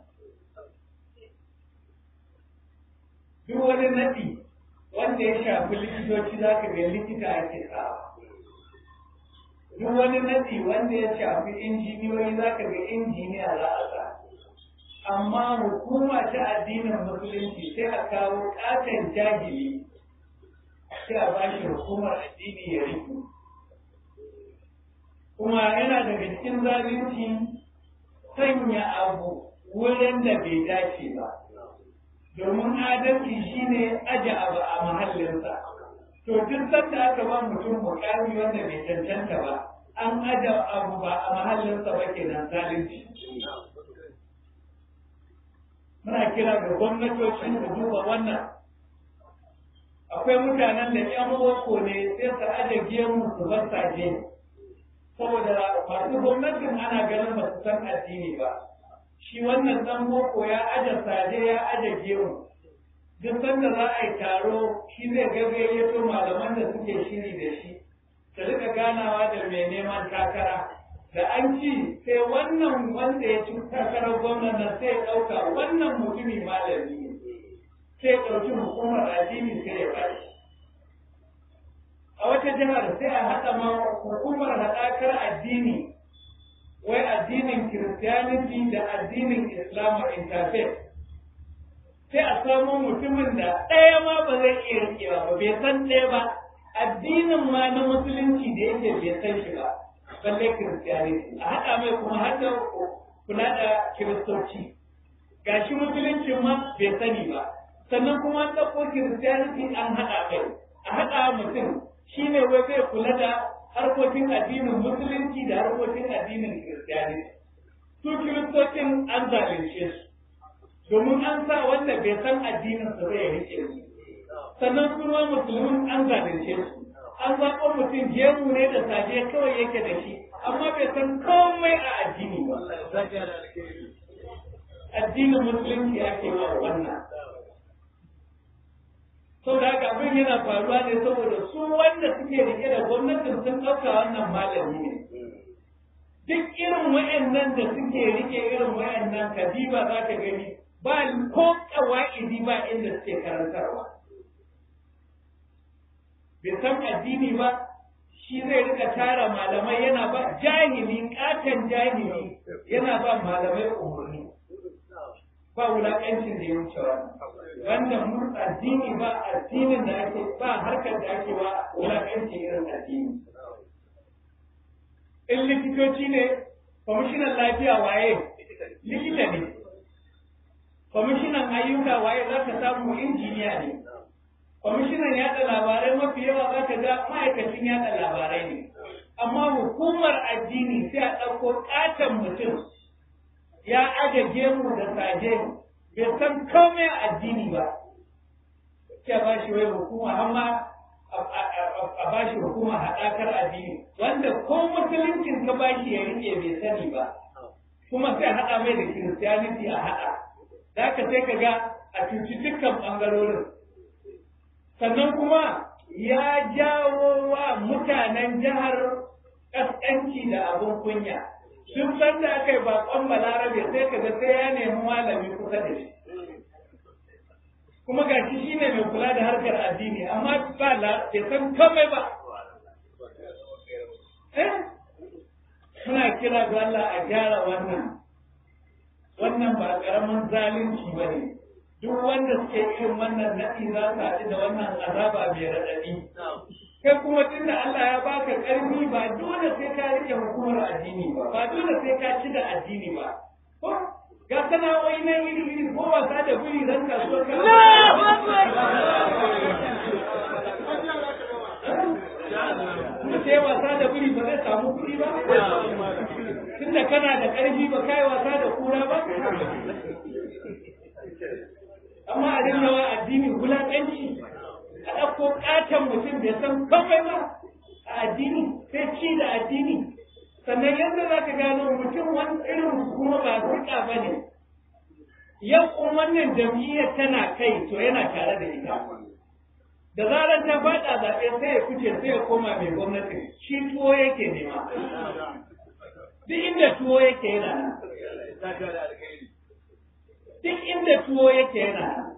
duk wani naɗi wanda ya shafi likitoci za ka ga likita ake sawa duk wani naɗi wanda ya shafi injiniyoyi za ka ga injiniya za a sa amma hukuma ta addinin musulunci sai a kawo ƙaton jahili sai a bashi hukumar addini ya riku kuma yana daga cikin zalunci sanya abu wurin da bai dace ba domin adalci shine aje abu a mahallinsa to duk sanda aka ba mutum mukami wanda bai cancanta ba an aje abu ba a mahallinsa ba kenan zalunci muna kira ga gwamnatoci su duba wannan akwai mutanen da yan boko ne sai su aje gemu su bar saje saboda masu gwamnatin ana ganin ba su san addini ba shi wannan dan boko ya aje saje ya aje gemu duk sanda za a yi taro shi zai gagayyato malaman da suke shiri da shi su rika ganawa da mai neman takara da an ci sai wannan wanda ya ci takarar gwamnan nan sai ya ɗauka wannan mutumi malami ne sai ya ɗauki hukumar addini sai ya bashi jihar sai a haɗa ma hukumar haɗakar addini wai addinin kiristiyaniti da addinin islam interfaith sai a samu mutumin da ɗaya ma ba zai iya rikewa ba bai san ɗaya ba addinin ma na musulunci da yake bai san shi ba balle kiristiyaniti a haɗa mai kuma har da kula da kiristoci gashi musuluncin ma bai sani ba sannan kuma an ɗauko kiristiyaniti an haɗa mai a haɗa mutum shine wai zai kula da harkokin addinin musulunci da harkokin addinin kiristiyaniti su kiristocin an zalunce su domin an sa wanda bai san addinin su zai rike su sannan kuma musulmin an zalunce su an zaɓo mutum gemu ne da saje kawai yake da shi amma bai san komai a addini ba addinin musulunci ake wa wannan sau da haka abin yana faruwa ne saboda su wanda suke rike da gwamnatin sun ɗauka wannan malami ne duk irin wa'annan da suke rike irin wa'annan kadiba za ka gani ba ko kawa'idi ba inda suke karantarwa bai san addini ba shi zai rika tara malamai yana ba jahili katon jahili yana ba malamai umarni ba wulaƙancin da ya wuce wanda mu addini ba addinin da ake ba harkar da ake wa wulaƙancin irin addini in likitoci ne kwamishinan lafiya waye likita ne kwamishinan ayyuka waye za ka samu injiniya ne kwamishinan yada labarai mafi yawa za ka ga ma'aikacin yada labarai ne amma hukumar addini sai a ɗauko ƙaton mutum ya aje gemu da saje bai san komai a addini ba ke ba shi wai hukuma amma a ba shi hukuma haɗakar addini wanda ko musuluncin ka ba shi ya rike bai sani ba kuma sai haɗa mai da kiristiyaniti a haɗa za ka sai ka ga a cuci dukkan ɓangarorin sannan kuma ya jawo wa mutanen jihar ƙasƙanci da abin kunya duk sanda aka yi baƙon balarabe sai ka ga sai ya nemi malami kusa da shi kuma ga shi shine mai kula da harkar addini amma ba la bai san komai ba eh muna kira ga Allah a gyara wannan wannan ba karamin zalunci ba ne duk wanda suke irin wannan naɗi za su haɗu da wannan azaba mai raɗaɗi kai kuma tunda Allah ya baka ƙarfi ba dole sai ka rike hukumar addini ba ba dole sai ka ci da addini ba ko ga sana'o'i na iri iri ko wasa da guri dan kasuwar ka sai wasa da guri ba zai samu kuɗi ba tunda kana da ƙarfi ba kai wasa da kura ba amma a dinga wa addini wulaƙanci a ɗauko ƙaton mutum bai san komai ba a addini sai ci da addini sannan yadda za ka gano mutum wani irin kuma ba rika ba ne yau kun wannan jam'iyyar tana kai to yana tare da ita da zarar ta faɗa zaɓe sai ya fice sai ya koma mai gwamnati shi tuwo yake nema duk inda tuwo yake yana nan duk inda tuwo yake yana nan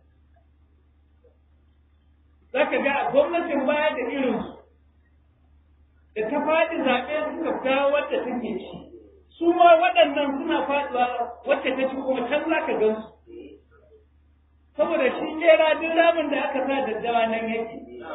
za ka ga gwamnatin baya da irin da ta faɗi zaɓe suka dawo wadda take ci su ma waɗannan suna faɗuwa wacce ta ci kuma can za ka gan su saboda shi kera duk ramin da aka sa daddawa nan yake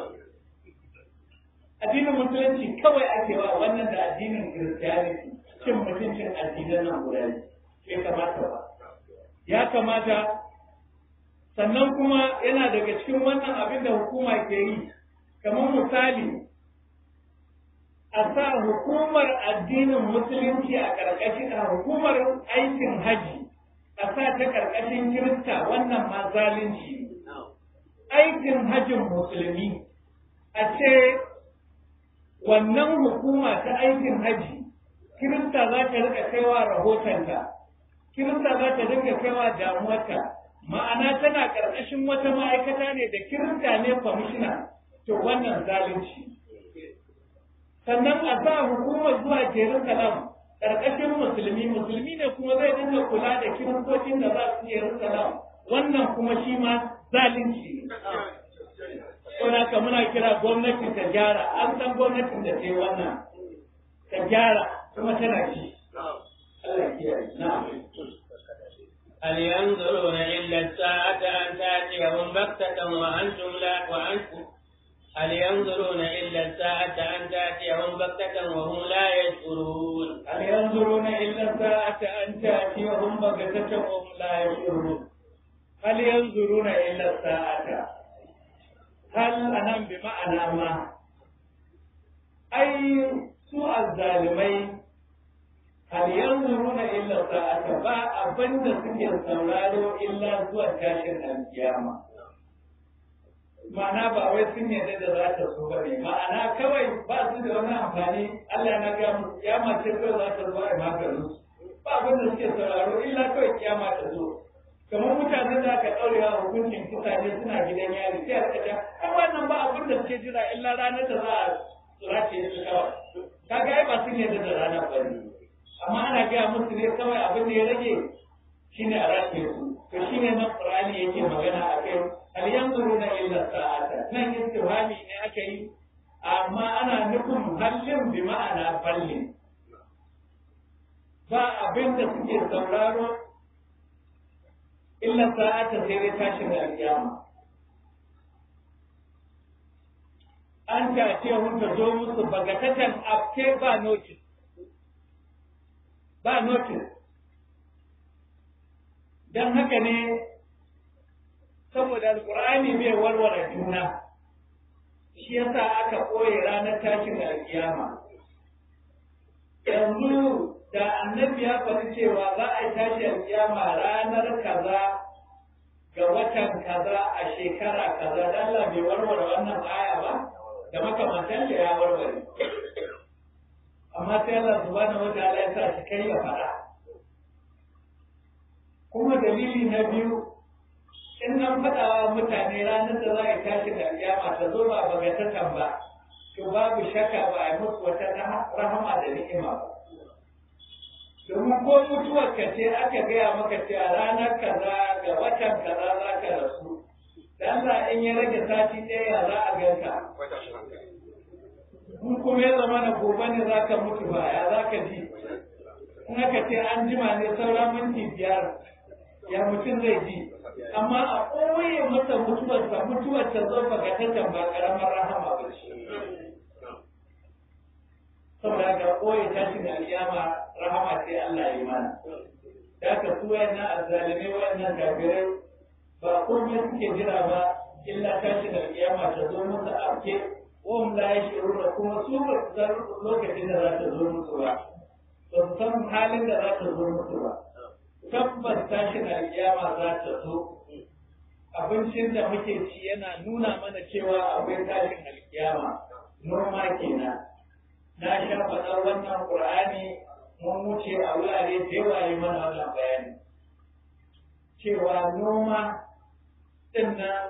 addinin musulunci kawai ake wa wannan da addinin kiristiyaniti cin mutuncin addinan nan guda bai kamata ba ya kamata sannan kuma yana daga cikin wannan abin da hukuma ke yi kamar misali a sa hukumar addinin musulunci a ƙarƙashin a hukumar aikin haji a sa ta ƙarƙashin kirista wannan ma zalunci aikin hajin musulmi a ce wannan hukuma ta aikin haji kirista za ta rika kaiwa rahotonta kirista za ta dinga kaiwa damuwarta ma'ana tana ƙarƙashin wata ma'aikata ne da kirista ne kwamishina to wannan zalunci sannan a sa hukumar zuwa jerusalem ƙarƙashin musulmi musulmi ne kuma zai dinga kula da kiristocin da za su jerusalem wannan kuma shi ma zalunci ne saboda haka muna kira gwamnati ta gyara an san gwamnatin da ta yi wannan ta gyara kuma tana ci Allah ya kiyaye na'am هل ينظرون إلا الساعة أن تأتيهم بغتة وأنتم لا وأنتم هل ينظرون إلا الساعة أن تأتيهم بغتة وهم لا يشعرون هل ينظرون إلا الساعة أن تأتيهم بغتة وهم لا يشعرون هل ينظرون إلا الساعة هل أنا بمعنى ما أي سوء الظالمين hal yanzuruna illa sa'ata ba abinda suke sauraro illa zuwa tashin alkiyama ma'ana ba wai sun yarda da za ta zo ba ne ma'ana kawai ba su da wani amfani Allah na ga musu kiyama ce kawai za ta zo a maganin su ba abinda suke sauraro illa kawai kiyama ta zo kamar mutanen da aka ɗaure wa hukuncin kutane suna gidan yari sai a kaca ai wannan ba abin da suke jira illa ranar da za a tsirace su kawai kaga ai ba sun yarda da ranar ba ne amma ana gaya musu ne kawai abin da ya rage shine a rashe su to shine nan qur'ani yake magana a kai hal yanzuruna illa sa'ata nan istifhami ne aka yi amma ana nufin hallin bi ma'ana ballin ba abin da suke sauraro illa sa'ata sai dai tashin alƙiyama an ta ce hun ta zo musu bagatatan afke ba notice ba notice don haka ne saboda alkur'ani bai warware juna shi yasa aka ɓoye ranar tashin alkiyama yanzu da annabi ya faɗi cewa za a yi tashi alkiyama ranar kaza ga watan kaza a shekara kaza da Allah bai warware wannan aya ba da makamantan da ya warware amma sai Allah subhanahu wa ta'ala ya sa shi kai ya faɗa kuma dalili na biyu in an faɗa wa mutane ranar da za a tashi da kiyama ta zo ba bagatatan ba to babu shakka ba a yi musu wata rahama da ni'ima ba domin ko mutuwar ka ce aka gaya maka cewa ranar kaza ga watan kaza za ka rasu dan Allah in ya rage sati ɗaya za a ganka in kuma ya zama na gobe ne za ka mutu ba ya za ka ji in aka ce an jima ne sauran minti biyar ya mutum zai ji amma a ɓoye masa mutuwarsa mutuwar ta zo ba ga ba ƙaramar rahama ba ce saboda ga ɓoye tashin alƙiyama rahama sai Allah ya mana da ka su wayannan azzalimai wayannan gafirai ba komai suke jira ba illa tashin alƙiyama ta zo musu afke wahum la yashuruna kuma su ba su san lokacin da za ta zo musu ba ba su san halin da za ta zo musu ba tabbas tashin alkiyama za ta zo abincin da muke ci yana nuna mana cewa akwai tashin alkiyama noma kenan na sha faɗar wannan qur'ani mun wuce a wurare da yawa yi mana wannan bayani cewa noma din nan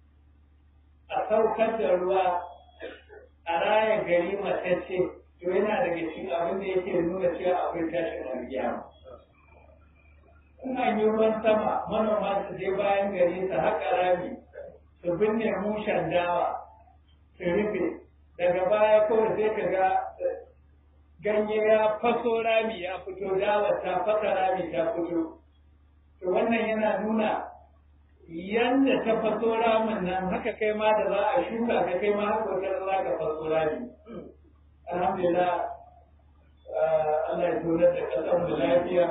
a saukar da ruwa a raya gari matacce to yana daga cikin abin da yake nuna cewa akwai tashin alkiyama in an yi ruwan sama manoma su je bayan gari su haƙa rami su binne mushen dawa su rufe daga baya kawai sai ka ga ganye ya faso rami ya fito dawa ta fasa rami ta fito to wannan yana nuna yanda ta faso ramin nan haka kai ma da za a shuka ka kai ma haka wata za ka faso rami alhamdulillah Allah ya tura da ƙasar mu lafiya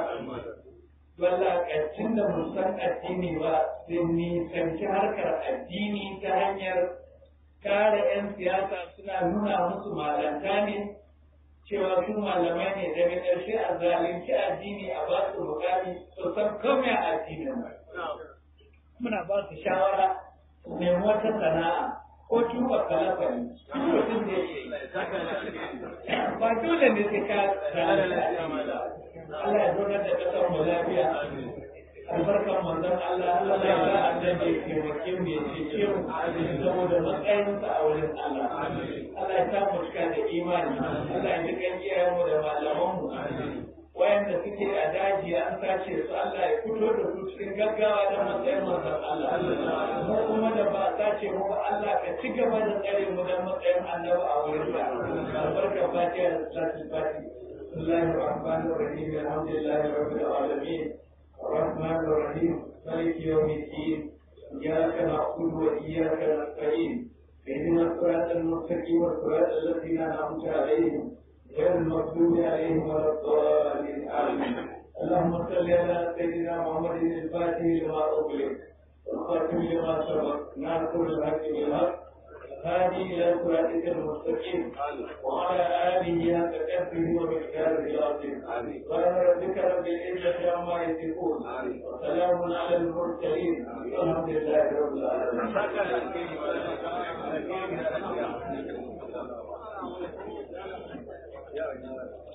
wallakacin da musan addini ba sun nisanci harkar addini ta hanyar kare 'yan siyasa suna nuna musu malanta ne cewa su malamai ne daga ƙarshe a zalunci addini a ba su mukami su san kome a addinin muna ba su shawara su nemi wata sana'a ko tuba kalafani mutum da ya ba dole ne sai ka zalunci addini ba Allah ya zaunar da kasar mu lafiya albarkar manzon Allah Allah ya sa annabi ya taimake mu ya cece mu saboda matsayinsa a wurin Allah Allah ya sa mu cika da imani Allah ya ji kan iyayen mu da malaman mu wayanda suke a daji an sace su Allah ya fito da su cikin gaggawa da matsayin manzon Allah mu kuma da ba sace kwace mu ba Allah ka ci gaba da tsare mu dan matsayin annabi a wurin ka albarka fatiha da salatul fatiha بسم الله الرحمن الرحيم الحمد لله رب العالمين الرحمن الرحيم مالك يوم الدين إياك نعبد وإياك نستعين اهدنا الصراط المستقيم والصراط الذين أنعمت عليهم غير المغضوب عليهم ولا الضالين آمين اللهم صل على سيدنا محمد الفاتح لما أغلق والخاتم لما سبق ناصر الحق بالحق هذه إلى صراطك المستقيم وعلى آله حق كفه ومقداره العظيم قال ربك رب العزة عما يصفون وسلام على المرسلين والحمد لله رب العالمين